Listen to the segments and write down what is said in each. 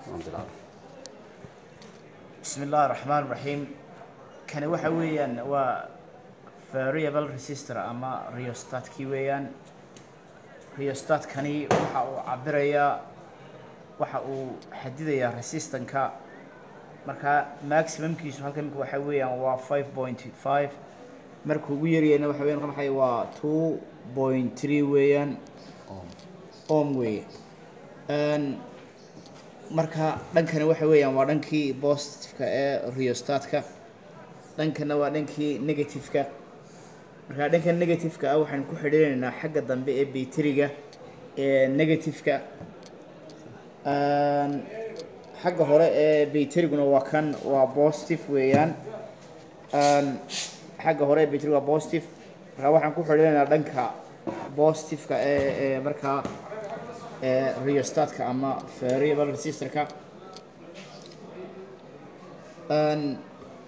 waan bilaabay bismi illaahi raxmaan raxiim kani waxa weeyaan waa variable resistor ama rheostatkii weeyaan rheostatkani waxa uu cabirayaa waxa uu xadidayaa resistanka markaa maximumkiisu halkan imika waxa weeyaan waa five point five markuu ugu yaryahayna waxa weyan maxay waa two point three weeyaan om weeye Een, marka dhankani waxa weeyaan waa dhankii positiveka ee rheostatka dhankana waa dhankii negativeka marka dhanka negativeka ah waxaan ku xidhiinaynaa xagga dambe ee bayteriga ee negativeka Een, xagga hore ee bayteriguna waa kan waa positive weeyaan Een, xagga hore ee bayteriga waa positive marka waxaan ku xidhiinaynaa dhanka positiveka ee ee markaa ee rheostatka ama variable resistorka Een,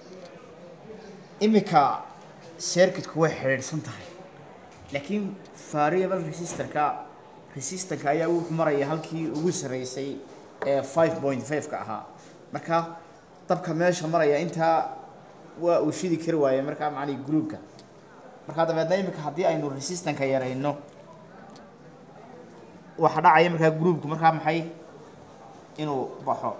imika circuitku way xidhiidhsan tahay laakiin variable resistorka resistanka ayaa wuxuu maraya halkii ugu sarreysay ee five point five-ka ahaa marka dabka meesha maraya intaa waa uu shidi kari waaye markaa macnihii groupka marka dabeedna imika haddii aynu resistanka yarayno waxa dhacaya markaa groupku markaa maxay inuu baxo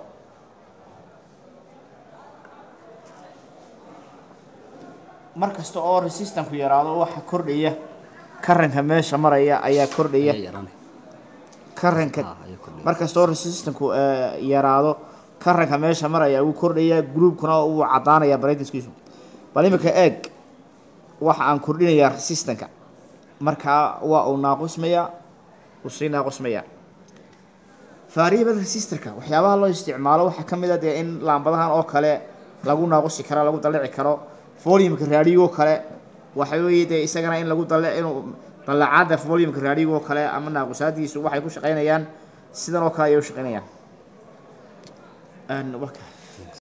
mar kasta oo resistanku yaraado waxa kordhaya karanka meesha maraya ayaa kordhaya Ayaa yaraanay. karanka Ah, ayaa kordhaya. mar kasta oo resistanku eh, yaraado karanka meesha maraya wuu kordhaya groupkuna wuu cadaanaya brightnesskiisu bal imika eeg waxa aan kordhinayaa resistanka markaa waa uu naaqusmaya uu sii naaqusmaya variable resistorka waxyaabaha loo isticmaalo waxaa ka mid a dee in laambadahan oo kale lagu naaqusi karo lagu dalici karo volumeka raadiyo kale waxa weeye dee isagana in lagu dale inuu dalacaada volumeka raadiyo oo kale ama naaqusaadiisu waxay ku shaqaynayaan sidan oo kale ayay u shaqaynayaan Een, waa ka-